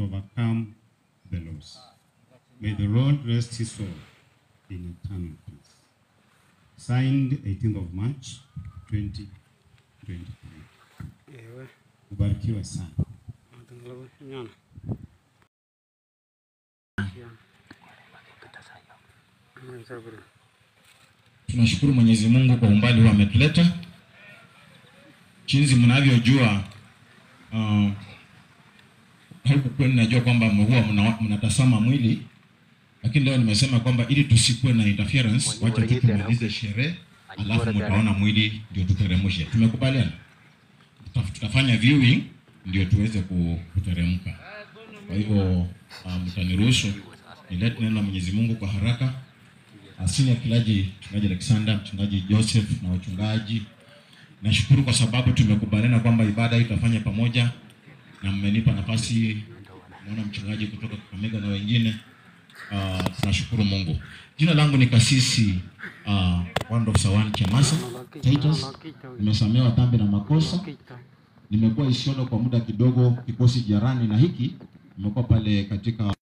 to overcome the loss. May the Lord rest his soul in eternal peace. Signed 18th of March 2023. Ewe, Ubarikiwe sana. matangalawe, nyana. Nyana, saburi. Tunashukuru Mwenyezi Mungu kwa umbali huu ametuleta. Jinsi mnavyojua uh, huku kwenu najua kwamba huwa mna- mnatazama mwili, lakini leo nimesema kwamba ili tusikuwe na interference, wacha tu tumalize sherehe, alafu mtaona mwili ndio tuteremshe. Tumekubaliana, Tuta- tutafanya viewing ndio tuweze ku- kuteremka. Kwa hivyo uh, mtaniruhusu nilete neno la Mwenyezi Mungu kwa haraka. Senior Kilaji, mchungaji Alexander, mchungaji Joseph na wachungaji, nashukuru kwa sababu tumekubaliana kwamba ibada hii tutafanya pamoja, na mmenipa nafasi. Naona mchungaji kutoka Kakamega na wengine uh, tunashukuru Mungu. Jina langu ni Kasisi uh, Wando Sawan Chamasa Titus. Nimesamehewa dhambi na makosa. Kita. Nimekuwa Isiolo kwa muda kidogo, kikosi jirani na hiki nimekuwa pale katika